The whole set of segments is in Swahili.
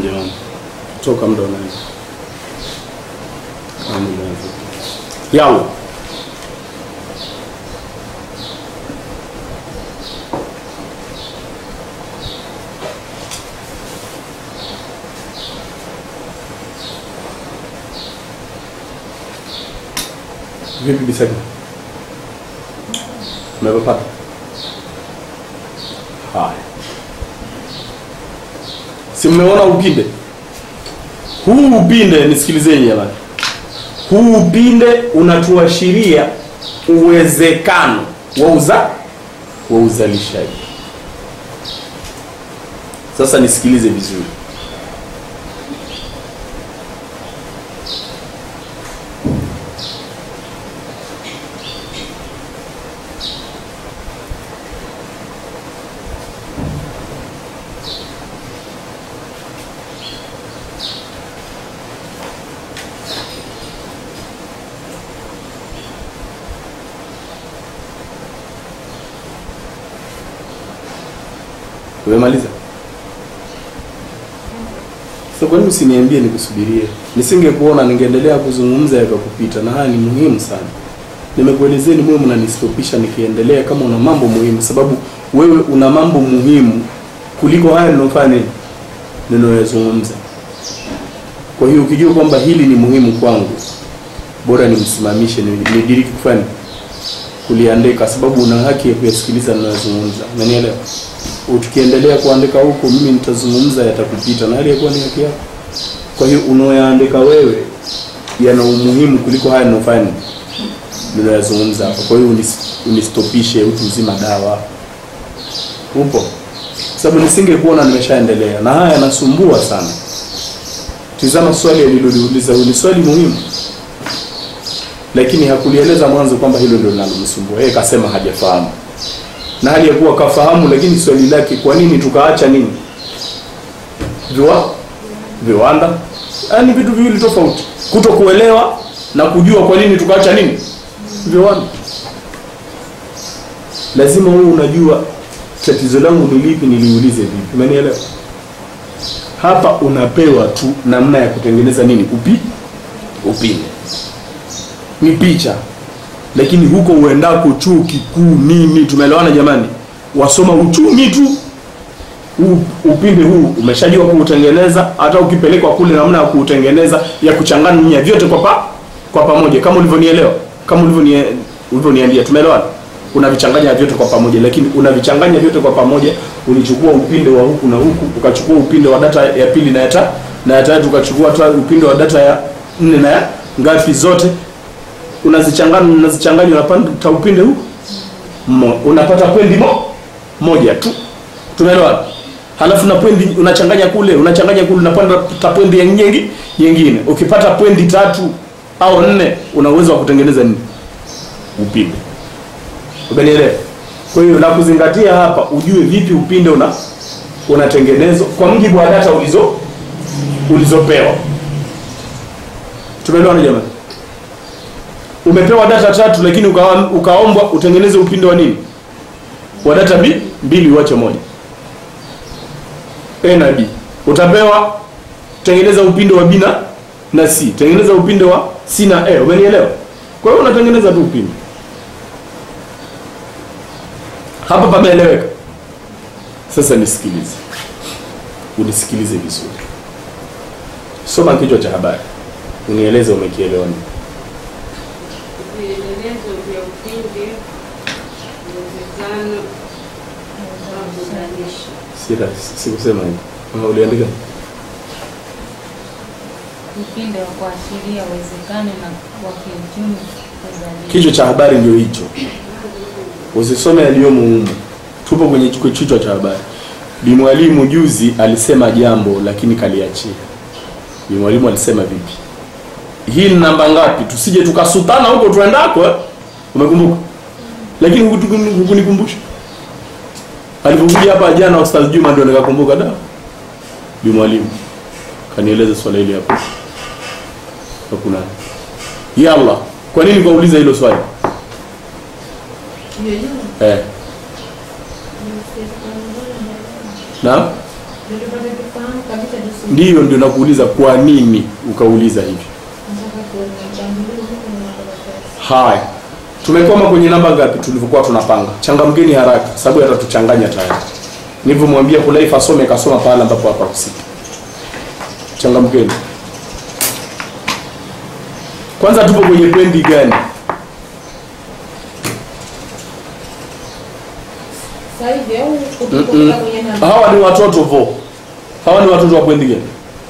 jamani, toka muda unaenda. Kama umeanza. Yalla. Vipi Bisaki? Umepata? Haya. Si mmeona upinde? Huu upinde nisikilizeni jamani. Huu upinde unatuashiria uwezekano wa uza wa uzalishaji. Sasa nisikilize vizuri. Umemaliza? Sasa kwa nini usiniambie nikusubirie? Nisingekuona ningeendelea kuzungumza yakakupita, na haya ni muhimu sana. Nimekuelezeni mwe mnanistopisha nikiendelea kama una mambo muhimu, sababu wewe una mambo muhimu kuliko haya ninofanya nini ninayoyazungumza. Kwa hiyo ukijua kwamba hili ni muhimu kwangu, bora nimsimamishe, ni- nidiriki kufanya kuliandika, sababu una haki ya kuyasikiliza ninayozungumza. Unanielewa? Tukiendelea kuandika huko, mimi nitazungumza yatakupita, na hali yakuwa ni haki yako. Kwa hiyo unaoyaandika wewe yana umuhimu kuliko haya ninayofanya ninayoyazungumza hapa. Kwa hiyo unis, unistopishe utu uzima dawa. Upo? Sababu nisingekuona nimeshaendelea, na haya yanasumbua sana. Tizama swali aliloliuliza huyu, ni swali muhimu, lakini hakulieleza mwanzo kwamba hilo ndio linalomsumbua yeye. Kasema hajafahamu, na hali ya kuwa kafahamu, lakini swali lake, kwa nini tukaacha nini viwa viwanda? Haya ni vitu viwili tofauti, kuto kuelewa na kujua kwa nini tukaacha nini viwanda. Lazima wewe unajua tatizo langu ni lipi, niliulize vipi. Umenielewa? Hapa unapewa tu namna ya kutengeneza nini upi upinde, ni picha, lakini huko uendako chuo kikuu nini, tumeelewana jamani? Wasoma uchumi tu, huu upinde huu umeshajua kuutengeneza. Hata ukipelekwa kule, namna ya kuutengeneza ya kuchanganya vyote kwa pa, kwa pamoja, kama ulivyonielewa, kama ulivyonie- ulivyoniambia, tumeelewana unavichanganya vyote kwa pamoja, lakini unavichanganya vyote kwa pamoja. Ulichukua upinde wa huku na huku, ukachukua upinde wa data ya pili na ya ta, na ya tatu, ukachukua hata upinde wa data ya nne na ya ngapi, zote unazichanganya, unazichanganya, unapata upinde huu Mo, unapata pwendi mo, moja tu, tumeelewana? Halafu na pwendi unachanganya kule, unachanganya kule, unapata pwendi ya nyingi nyingine. Ukipata pwendi tatu au nne, una uwezo wa kutengeneza nini upinde. Umenielewa? Kwa hiyo la kuzingatia hapa, ujue vipi upinde una unatengenezwa kwa mujibu wa data ulizo ulizopewa. Tumeelewana jamani? Umepewa data tatu, lakini ukawa- ukaombwa utengeneze upinde wa nini? Wa data B, mbili uache moja. A na B. Utapewa tengeneza upinde wa B na na C. Tengeneza upinde wa C na A. Umenielewa? Kwa hiyo unatengeneza tu upinde. Hapa pameeleweka. Sasa nisikilize, unisikilize vizuri. Soma kichwa cha habari, unieleze umekielewa nini. Vielelezo vya upinde, uwezekano wa kuzalisha. Sira, sikusema hivi. Ama uliandika? upinde wa kuashiria uwezekano na wa kiuchumi kuzalisha. Kichwa cha habari ndio hicho, usisome yaliyomo humu. Tupo kwenye kichwa- kichwa cha habari. Bi Mwalimu juzi alisema jambo lakini kaliachia. Bi Mwalimu alisema vipi? Hii ni namba ngapi? Tusije tukasutana huko tuendako eh? Umekumbuka? Lakini hukutu- hukunikumbusha. Alipokuja hapa jana Ustaz Juma ndio nikakumbuka da. Bi Mwalimu kanieleza swala hili hapo. Hakuna. Yalla. Kwa nini kauliza hilo swali? Eh. Naam? Ndiyo, ndio nakuuliza kwa nini ukauliza hivi. Haya, tumekoma kwenye namba ngapi tulivyokuwa tunapanga? Changamkeni haraka, sababu yatatuchanganya tayari. Nilivyomwambia Hulaifa asome, kasoma pale ambapo hapa husika. Changamkeni. Kwanza tupo kwenye pendi gani? Sasa hivi au Mm-mm. kutoka kwenye namba? Hawa ni watoto vo, hawa ni watoto wa pendi gani?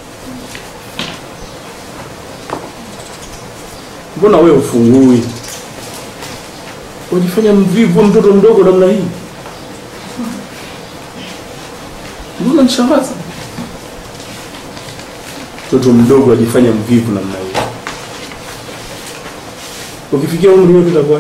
Mbona wewe ufungui? Unajifanya mvivu mtoto mdogo namna hii? Mbona nishangaza? Mtoto mdogo ajifanya mvivu namna hii. Ukifikia umri wetu itakuwa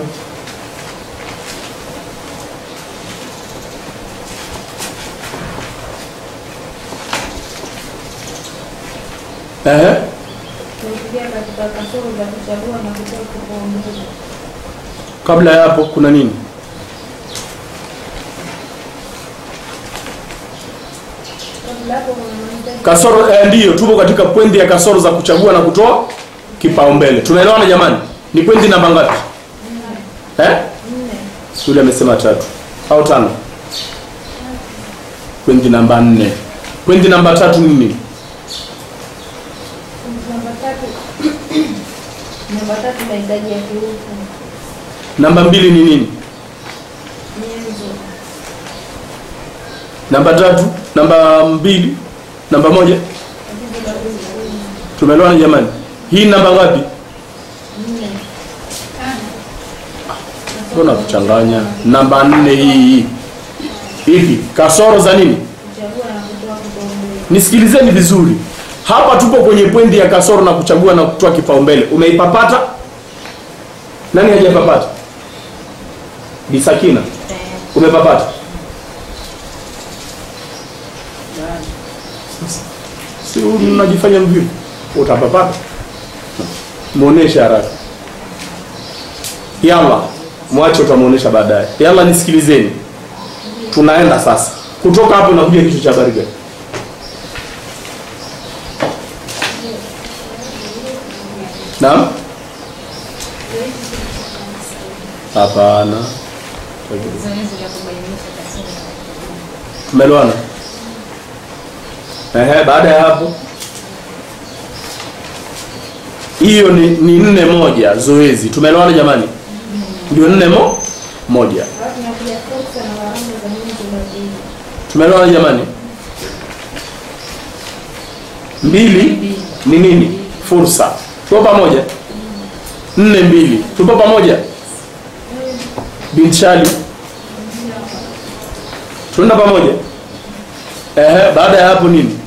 Ehe. Tulifikia katika kasoro za kuchagua na kutoa kipaumbele. Kabla ya hapo kuna nini? Kabla hapo kuna mahitaji Kasoro eh, ndiyo tupo katika pwendi ya kasoro za kuchagua na kutoa kipaumbele. Tunaelewana jamani? Ni pwendi namba ngapi? Eh? nne. Yule amesema tatu au tano? Pwendi namba nne. Pwendi namba tatu ni nini? Namba tatu. Namba tatu mahitaji ya kiutu. Namba mbili ni nini? Nyenzo. Namba tatu, namba mbili, namba moja. Tatizo la kujifunza. Tumeelewana jamani? Hii namba ngapi? Nne. Mbona kuchanganya? Namba nne hii hii. Ipi? Kasoro za nini? Kuchagua na kutoa kipaumbele. Nisikilizeni vizuri. Hapa tupo kwenye pwendi ya kasoro na kuchagua na kutoa kipaumbele. Umeipapata? Nani hajapapata? Bisakina, umepapata? Si unajifanya mvivu. Utapapata. Muoneshe haraka. Yalla, mwache utamuonesha baadaye. Yalla nisikilizeni. Tunaenda sasa. Kutoka hapo nakuja kichwa cha habari gani? Naam? Hapana. Zoezi la kubainisha kasoro. Tumeelewana? Ehe, baada ya hapo hiyo ni, ni nne moja zoezi. Tumeelewana jamani? Ndio nne mo moja. Alafu inakuja fursa na gharama za nyenzo badili. Tumeelewana jamani? Mbili ni nini? Fursa. Tupo pamoja? Nne mbili. Tupo pamoja? Binchali. Tuenda pamoja? Ehe, baada ya hapo nini?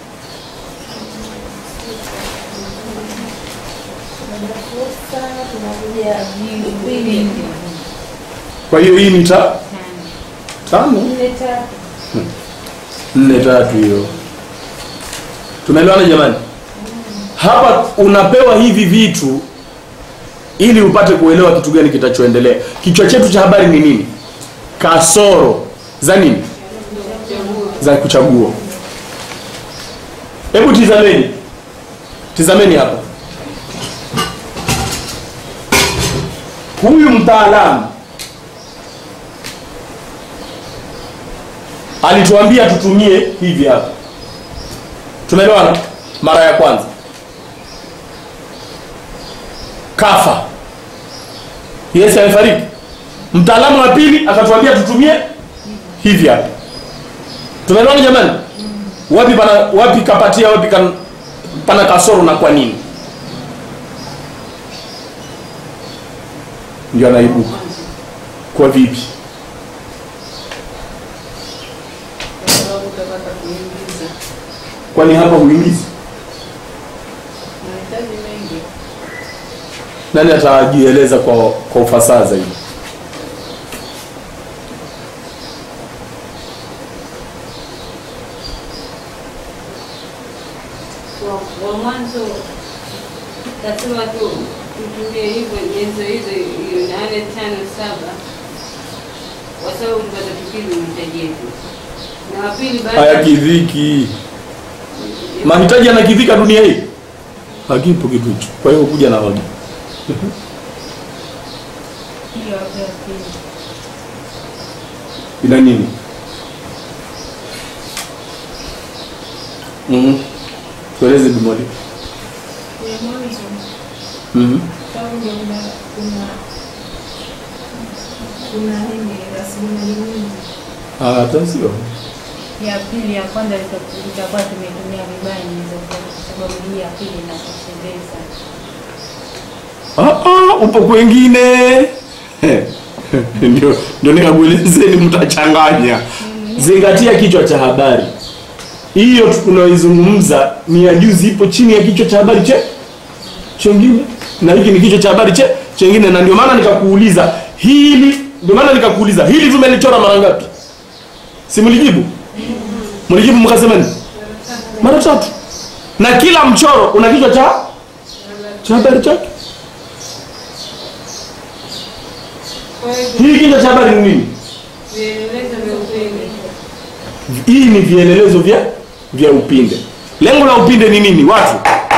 Baada ya fursa tunakuja vipindi. Kwa hiyo hii ni ta tano. Nne tatu. nne tatu hiyo. Tumeelewana jamani? Hapa unapewa hivi vitu ili upate kuelewa kitu gani kitachoendelea. Kichwa chetu cha habari ni nini? Kasoro za nini? Za kuchagua. Hebu tizameni, tizameni hapa. Huyu mtaalamu alituambia tutumie hivi hapa. Tumeelewana? Mara ya kwanza kafa, Yesu amefariki. Mtaalamu wa pili akatuambia tutumie hivi hapa. Tumeelewana jamani? Wapi pana wapi kapatia, wapi kan, pana kasoro na kwa nini? Ndio anaibuka kwa vipi? Kwa sababu utapata kuingiza Kwani hapa huingizi? mahitaji mengi. Nani atajieleza kwa kwa ufasaha zaidi? Kwa kwa mwanzo tasema tu tutumie hivyo nyenzo hizo hiyo nane tano saba kwa sababu tupata tukidhi mahitaji yetu, na wa pili baada Haya kidhiki. mahitaji yanakidhika dunia hii hakipo kitu hicho kwa hiyo kuja na hoja Hiyo hapo ya pili. ina nini mm tueleze bimoli Ya mwanzo mm sababu ndio kuna kuna kuna nini rasilimali nyingi. hata sio Ya pili ya kwanza ita- itakuwa tumetumia vibaya inaweza kuwa kwa sababu hii ya pili inatosheleza. Ah, ah, upo kwengine ndio ndio nikakuelezeni mtachanganya zingatia kichwa cha habari hiyo tunaoizungumza ni ya juzi ipo chini ya kichwa cha habari che chengine na hiki ni kichwa cha habari che chengine na ndio maana nikakuuliza hili ndio maana nikakuuliza hili tumelichora mara ngapi si mlijibu mlijibu mkasema nini mara tatu na kila mchoro una kichwa cha cha habari chake Kwa hiyo hii kichwa cha habari ni nini vielelezo vya upinde. hii ni vielelezo vya vya upinde lengo la upinde ni nini watu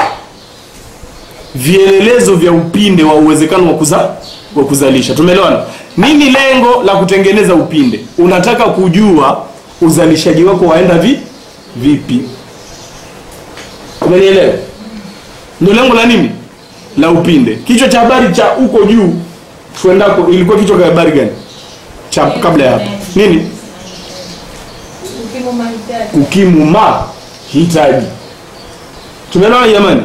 vielelezo vya upinde wa uwezekano wa kuza, wa kuzalisha tumeelewana nini lengo la kutengeneza upinde unataka kujua uzalishaji wako waenda vi vipi umenielewa ndio lengo la nini la upinde kichwa cha habari cha huko juu tuendako ilikuwa kichwa cha habari gani cha kabla ya hapo nini Ukimu mahitaji kukimu mahitaji tumeelewana jamani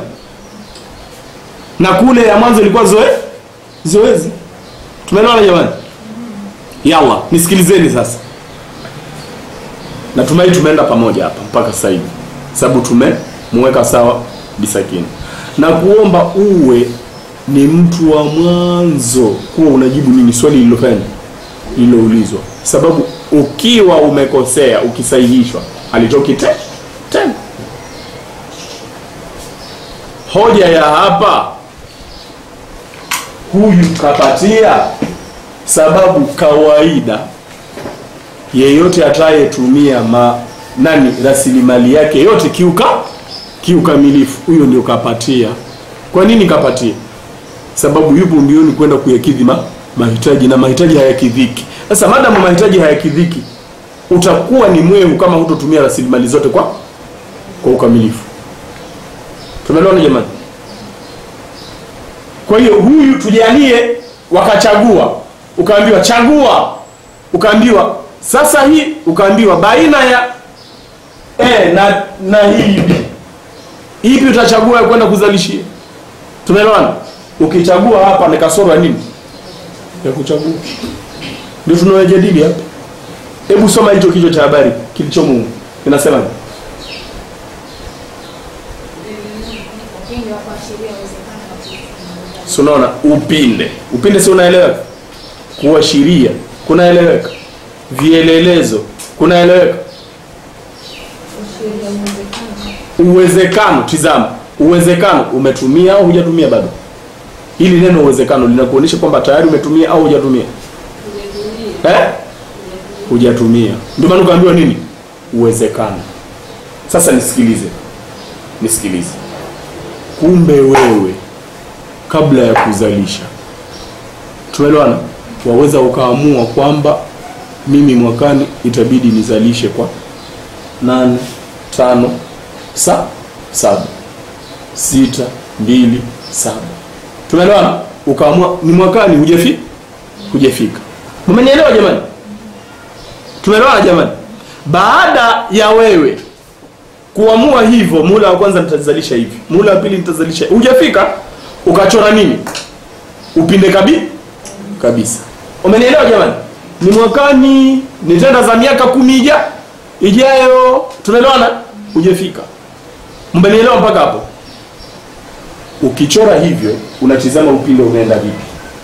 na kule ya mwanzo ilikuwa zoe zoezi tumeelewana jamani yalla nisikilizeni sasa natumai tumeenda pamoja hapa mpaka sasa hivi sababu tumemweka sawa bisakini na kuomba uwe ni mtu wa mwanzo kuwa unajibu nini swali lililofanya lililoulizwa sababu ukiwa umekosea ukisahihishwa alitoki te tena hoja ya hapa huyu kapatia sababu kawaida yeyote atayetumia ma nani rasilimali yake yote kiuka kiukamilifu huyo ndio kapatia kwa nini kapatia sababu yupo mbioni kwenda kuyakidhi ma, mahitaji na mahitaji hayakidhiki sasa madamu mahitaji hayakidhiki utakuwa ni mwehu kama hutotumia rasilimali zote kwa kwa ukamilifu tumeelewana jamani kwa hiyo huyu tujalie wakachagua ukaambiwa chagua ukaambiwa sasa hii ukaambiwa baina ya e, na na hii B. ipi utachagua ya kwenda kuzalishia tumeelewana ukichagua hapa ni kasoro ya nini ya kuchagua ndio tunayojadili hapa hebu soma hicho kichwa cha habari kilichomo kinasema upinde wa kuashiria uwezekano wa kuifunga. si unaona upinde upinde si unaeleweka kuashiria kunaeleweka vielelezo kunaeleweka Kuashiria uwezekano uwezekano tizama uwezekano umetumia au hujatumia bado hili neno uwezekano linakuonyesha kwamba tayari umetumia au hujatumia Hujatumia. eh? hujatumia ndio maana ukaambiwa nini uwezekano sasa nisikilize nisikilize kumbe wewe kabla ya kuzalisha tumeelewana waweza ukaamua kwamba mimi mwakani itabidi nizalishe kwa nane tano sa saba sita mbili saba tumeelewana ukaamua ni mwakani hujafi hujafika umenielewa jamani tumeelewana jamani baada ya wewe kuamua hivyo mula wa kwanza nitazalisha hivi mula wa pili nitazalisha hujafika ukachora nini upinde kabi kabisa umenielewa jamani ni mwakani nitenda za miaka kumi ija ijayo tunaelewana hujafika mmenielewa mpaka hapo ukichora hivyo unatizama upinde unaenda vipi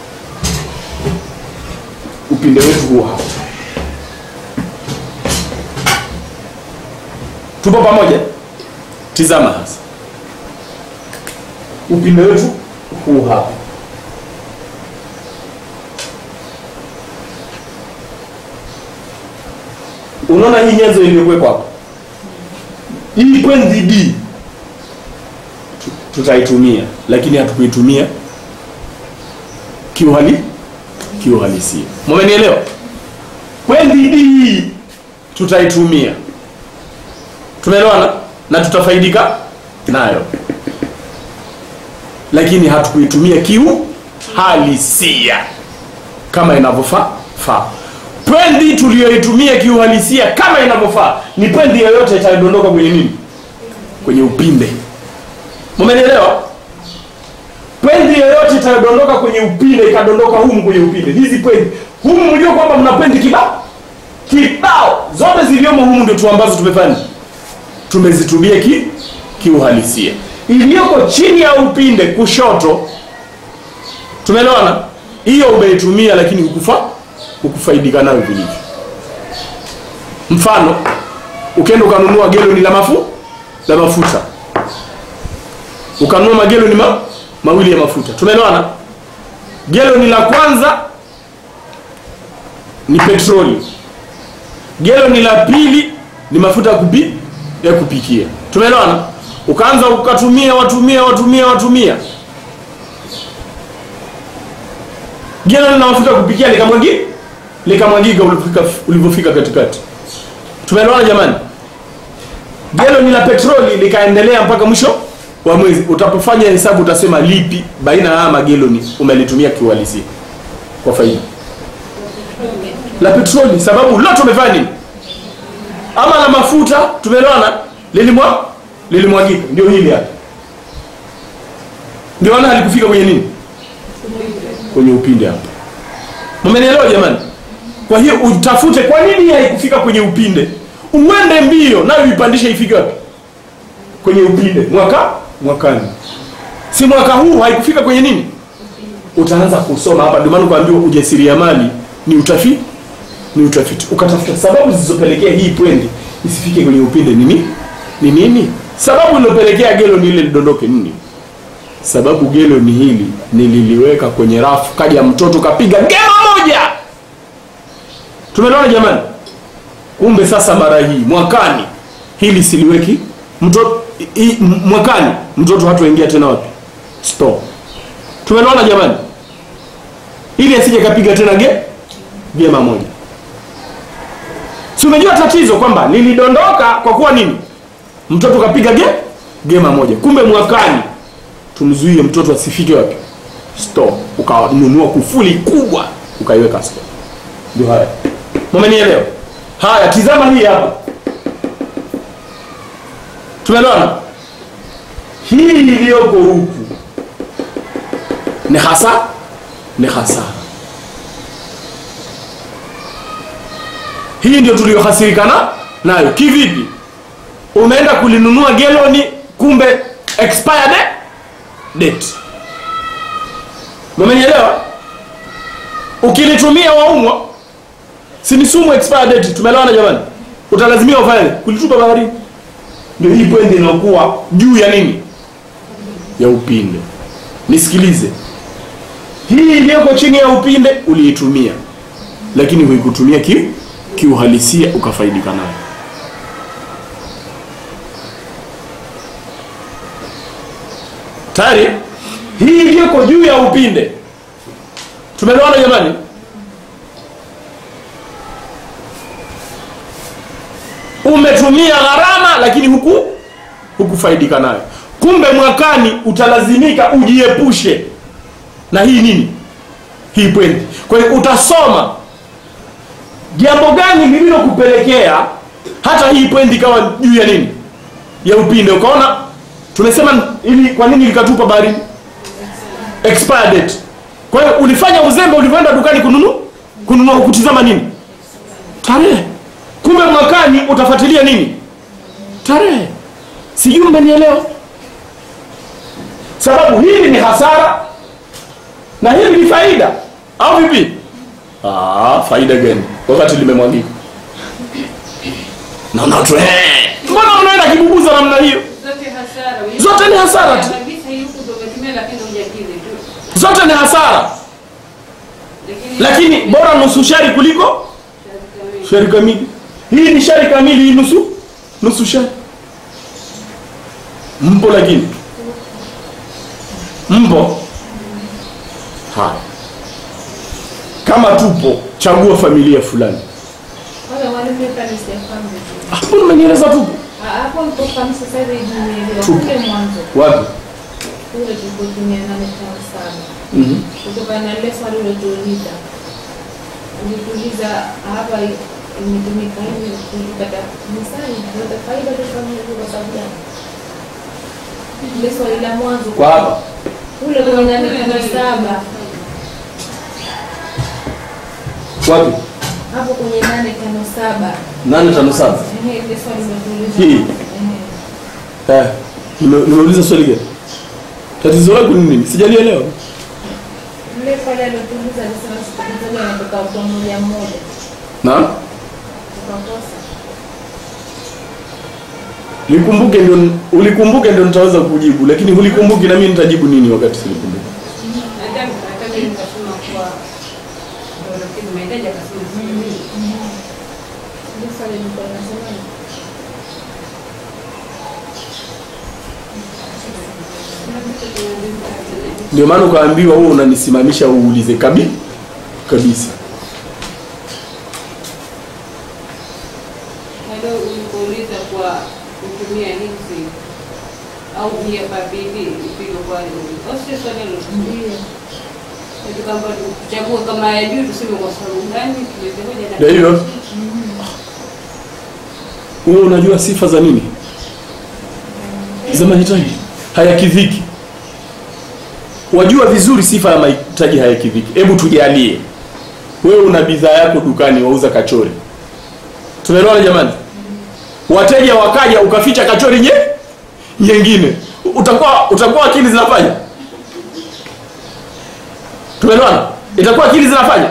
upinde wetu huo hapa tupo pamoja tizama hasa upinde wetu huu hapa unaona hii nyenzo iliyokuwekwa hapa hii kwenzi d tutaitumia lakini hatukuitumia kiuhali kiuhalisia mmenielewa kwendi hii tutaitumia tumeelewana na tutafaidika nayo lakini hatukuitumia kiuhalisia kama inavyofaa faa pwendi tuliyoitumia kiuhalisia kama inavyofaa ni pwendi yoyote itayodondoka kwenye nini kwenye upinde mmenielewa pwendi yoyote itayodondoka kwenye upinde ikadondoka humu kwenye upinde hizi pwendi humu mjua kwamba mna pwendi kibao kibao zote ziliomo humu ndio tu ambazo tumefanya tumezitumia ki kiuhalisia iliyoko chini ya upinde kushoto tumeelewana hiyo umeitumia lakini hukufa hukufaidika nayo vilivyo mfano ukienda ukanunua geloni la mafu la mafuta ukanunua mageloni ma, mawili ya mafuta tumeelewana geloni la kwanza ni petroli geloni la pili ni mafuta ya kupi, ya kupikia tumeelewana ukaanza ukatumia watumia watumia watumia geloni la mafuta ya kupikia likamwagi likamwagika ulipofika ulivyofika katikati tumeelewana jamani geloni la petroli likaendelea mpaka mwisho wa mwezi utapofanya hesabu utasema lipi baina ya haya mageloni umelitumia kiuhalisia kwa faida la petroli sababu lote umefanya nini ama la mafuta tumeelewana lilimwa lilimwagika ndio hili hapa ndio maana halikufika kwenye nini kwenye upinde hapa mmenielewa jamani kwa hiyo utafute kwa nini haikufika kwenye upinde uende mbio nayo ipandishe ifike wapi kwenye upinde mwaka mwakani si mwaka huu haikufika kwenye nini utaanza kusoma hapa ndio maana kuambiwa ujasiriamali ni utafiti ni utafiti ukatafuta sababu zilizopelekea hii pwendi isifike kwenye upinde nini ni nini sababu iliyopelekea gelo ni ile lidondoke nini sababu gelo ni hili nililiweka kwenye rafu kaja mtoto kapiga gema moja tumeelewana jamani kumbe sasa mara hii mwakani hili siliweki mtoto i- m- mwakani mtoto hatuingia tena wapi store tumeelewana jamani ili asije kapiga tena ge gema moja si umejua tatizo kwamba lilidondoka kwa kuwa nini mtoto kapiga ge gema moja kumbe mwakani tumzuie mtoto asifike wapi store ukanunua kufuli kubwa ukaiweka store ndio haya mmenielewa haya tizama hii hapa tumeelewana hii iliyoko huku ni hasa ni hasara hii ndio tuliyohasirikana nayo kivipi umeenda kulinunua geloni kumbe expired date mmenielewa ukilitumia waumwa si ni sumu expired date tumeelewana jamani utalazimia ufanye kulitupa baharini ndio hii point inayokuwa juu ya nini ya upinde nisikilize hii iliyoko chini ya upinde uliitumia lakini huikutumia ki kiuhalisia ukafaidika nayo tayari hii iliyoko juu ya upinde tumeelewana jamani umetumia gharama lakini huku hukufaidika nayo kumbe mwakani utalazimika ujiepushe na hii nini hii pwendi kwa hiyo utasoma jambo gani lililokupelekea hata hii pwendi ikawa juu ya nini ya upinde ukaona tumesema ili kwa nini likatupa baharini expired date kwa hiyo ulifanya uzembe ulivyoenda dukani kununua kununua kutizama nini tarehe kumbe mwakani utafuatilia nini tarehe sijui mmenielewa sababu hili ni hasara na hili ni faida au vipi ah, faida gani wakati limemwagika naona tu eh, mbona unaenda kibubuza namna hiyo Zote hasara. Zote ni hasara tu. Kabisa hii huku ndio umetumia lakini hujakidhi tu. zote ni hasara Lakini lakini bora nusu shari kuliko shari kamili hii ni shari kamili hii nusu nusu shari mpo lakini mpo haya kama tupo chagua familia fulani Wala mwalimu hapa ni sijafahamu vizuri. hapo nimenieleza tupo Ah, Hapo nilipofahamu sasa hivi nimeelewa. Tupo. Kule mwanzo wapi kule tulipotumia nane tano saba Mhm. kutokana na lile swali ulotuuliza ulituuliza hapa i- imetumika hivi tulipata misali tunapata faida tofauti hivi kwa sababu gani? Ile swali la mwanzo kwa hapa kule kwenye nane tano saba wapi hapo kwenye nane tano saba nane tano saba Ehe, ile swali ulotuuliza Hii. Ehe. Eh, nime- nimeuliza swali gani tatizo lako ni nini sijalielewa Yule pale alotuuliza alisema sikilizaji anatoka kwa mmoja mmoja na tukakosa likumbuke ndio ulikumbuke ndio nitaweza kujibu lakini hulikumbuki na mimi nitajibu nini wakati silikumbuka Hata hata mimi nikasema kuwa ndio lakini mahitaji akasema sijui. ile swali lilikuwa linasema ni ndio maana ukaambiwa wewe unanisimamisha uulize kabi kabisa Bado ulipouliza kwa kutumia hizi au pia babidi ipige kwa au sio swali hilo? ndio Eti kwamba tuchague kama ya juu tuseme kwa sababu gani tuweze hoja na ndio hivyo wewe unajua sifa za nini za mahitaji hayakidhiki wajua vizuri sifa ya mahitaji hayakidhiki hebu tujalie wewe una bidhaa yako dukani wauza kachori tumeelewana jamani wateja wakaja ukaficha kachori nye nyingine utakuwa utakuwa akili zinafanya tumeelewana itakuwa akili zinafanya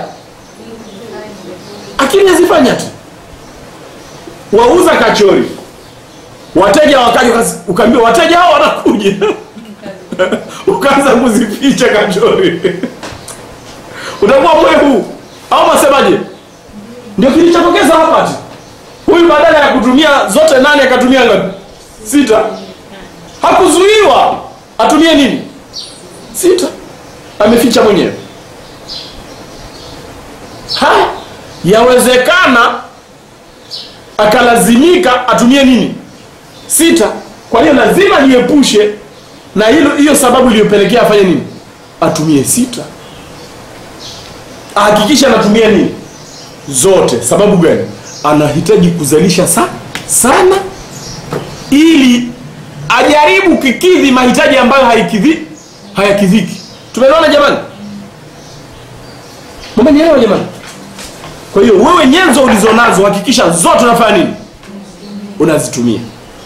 akili hazifanya tu wauza kachori wateja wakaja ukas- ukaambiwa wateja hao wanakuja ukaanza kuzificha kachori utakuwa mwehu au masemaje ndio kilichotokeza hapa tu huyu badala ya kutumia zote nane akatumia ngapi sita hakuzuiwa atumie nini sita ameficha mwenyewe haya yawezekana akalazimika atumie nini sita kwa hiyo lazima niepushe na hilo hiyo sababu iliyopelekea afanye nini atumie sita ahakikisha anatumia nini zote sababu gani anahitaji kuzalisha sa sana ili ajaribu kikidhi mahitaji ambayo haikidhi hayakidhiki tumeelewana jamani mmenielewa jamani kwa hiyo wewe nyenzo ulizonazo hakikisha zote unafanya nini unazitumia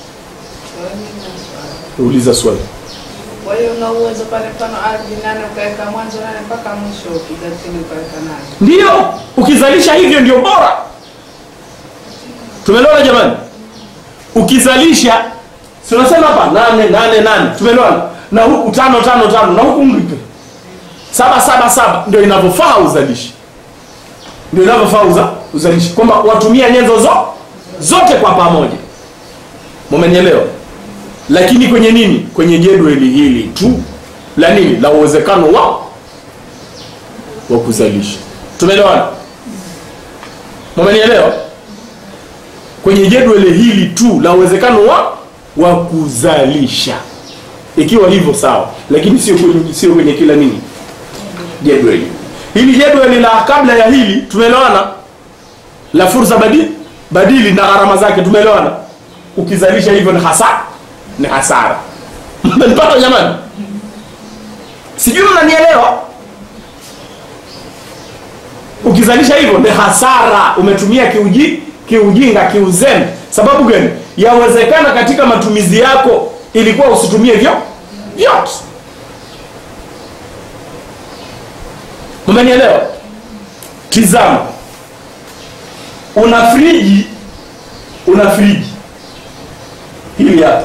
uliza swali Kwa hiyo una uwezo pale mfano ardhi nane ukaweka mwanzo nane mpaka mwisho ukiga chini ukaweka nane. ndio ukizalisha hivyo ndio bora tumeelewana jamani ukizalisha si unasema hapa nane nane nane tumeelewana na huku tano tano tano na huku mlipe saba saba saba ndio inavyofaa uzalishi ndio inavyofaa uza, uzalishi kwamba watumia nyenzo zo, zote kwa pamoja mumenielewa lakini kwenye nini kwenye jedwali hili tu la nini la uwezekano wa wa kuzalisha tumeelewana mumenielewa kwenye jedwali hili tu la uwezekano wa wa kuzalisha ikiwa hivyo sawa lakini sio kwenye, sio kwenye kila nini jedwali hili jedwali la kabla ya hili tumeelewana la fursa badili, badili na gharama zake tumeelewana ukizalisha hivyo ni hasara ni hasara mmenipata jamani sijui mnanielewa ukizalisha hivyo ni hasara umetumia kiuji, kiujinga kiuzembe sababu gani yawezekana katika matumizi yako ilikuwa usitumie vyo vyote umenielewa tizama una friji una friji hili hapa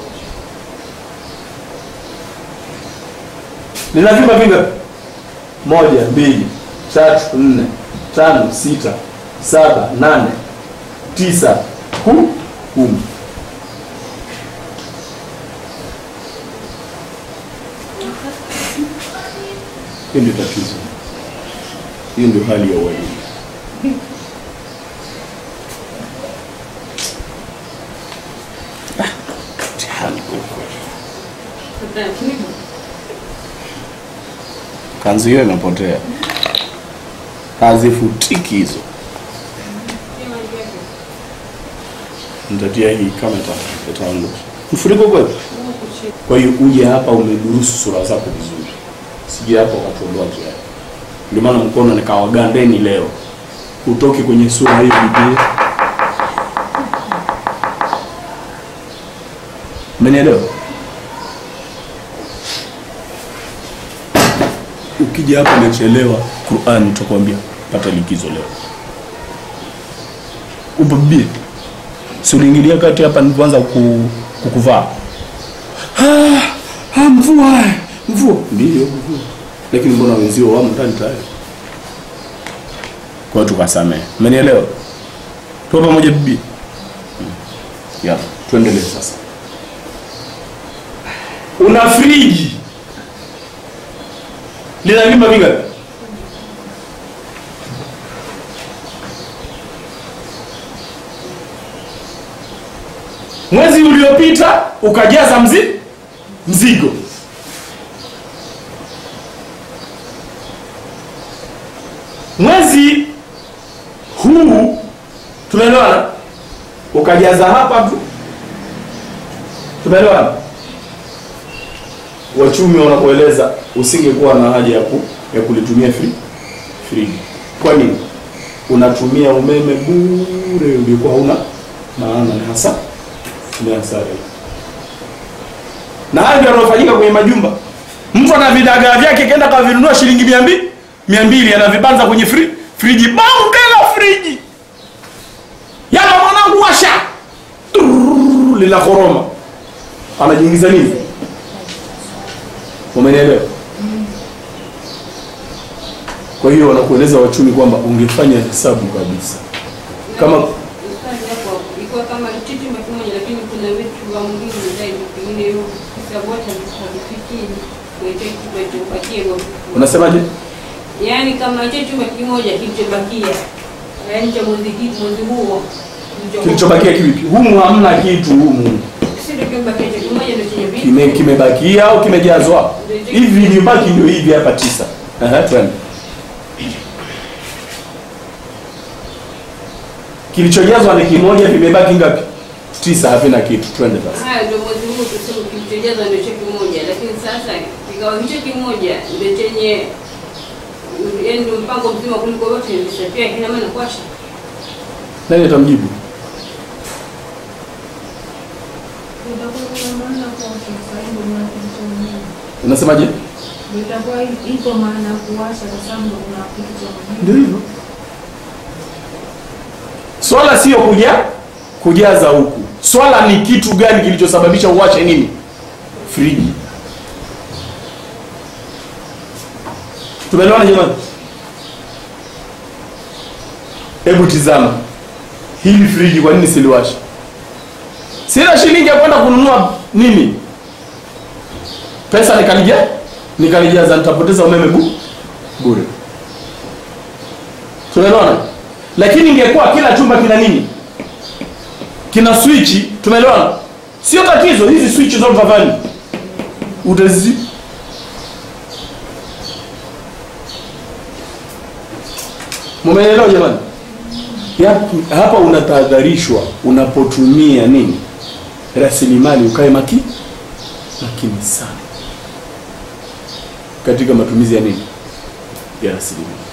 lina vyumba vingapi moja mbili tatu nne tano sita saba nane tisa ku kumi Hiyo ndio tatizo, hiyo ndio hali ya ualimu. Ah, mtihani kwa kweli. Kanzi hiyo imepotea, hazifutiki hizo. Nitatia hii kama ita- itaangusha mfuriko kweli. Kwa hiyo uje hapa umedurusu sura zako vizuri, sije hapa ukatuondoa njiani. Ndio maana mkono nikawagandeni leo, utoke kwenye sura hii Biblia. Umenielewa? Ukija hapa umechelewa, Qur'an itakwambia pata likizo leo. Upo Biblia? Si uliingilia kati hapa nilipoanza ku, kukuvaa Ah, ah, mvua mvua ndiyo mvua lakini mbona wenzio wamo ndani tayari kwa hiyo tukasamehe umenielewa tuko pamoja bibi Hmm. ya tuendelee sasa una friji lina vyumba vingapi mwezi uliopita ukajaza mzi mzigo mwezi huu tumeelewana ukajaza hapa tu tumeelewana wachumi wanakueleza usingekuwa na haja ya, ku, ya kulitumia free friji kwa nini unatumia umeme bure uliokuwa hauna maana ni hasa ni hasara hiyo. na hayo ndio yanayofanyika kwenye majumba mtu ana vidagaa vyake kenda kavinunua shilingi mia mbili mia mbili anavibanza kwenye fri, friji bonge la friji yala mwanangu washa Turr, lina koroma anajiingiza nini umenielewa kwa hiyo wanakueleza wachumi kwamba ungefanya hesabu kabisa kama Ilikuwa kama kitu chumba kimoja, lakini kuna vitu vya muhimu zaidi, pengine hiyo hesabu hata havifikii kuletea chumba kilichobakia. unasemaje Yaani kama hicho chumba kimoja kilichobakia, yaani cha mwezi hii mwezi huo kilichobakia kivipi humu hamna kitu humu si ndio kimebakia cha kimoja ndio chenye vitu kime kimebakia au kimejazwa hivi vilivyobaki ndio hivi hapa tisa Aha, twende kilichojazwa ni kimoja vimebaki ngapi tisa havina kitu twende sasa haya ndio mwezi huu tuseme kilichojazwa ndio cha kimoja, lakini sasa kikao hicho kimoja ndio chenye yaani ndio mpango mzima kuliko yote ilisafia kina maana kwasha nani atamjibu Itakuwa kuna maana kwa Kiswahili na kilichomuhimu. unasemaje Itakuwa ipo maana ya kuwasha kwa sababu kuna kitu cha muhimu. ndio hivyo swala sio kuja kujaza huku swala ni kitu gani kilichosababisha uwache nini friji tumeelewana jamani hebu tizama hili friji kwa nini siliwasha sina shilingi ya kwenda kununua nini pesa nikalija nikalijaza nitapoteza umeme bu bure tumeelewana lakini ingekuwa kila chumba kina nini kina swichi tumeelewana sio tatizo hizi swichi zote vavani utazi mumeelewa jamani Yap- hapa unatahadharishwa unapotumia nini rasilimali ukae maki makini sana katika matumizi ya nini ya rasilimali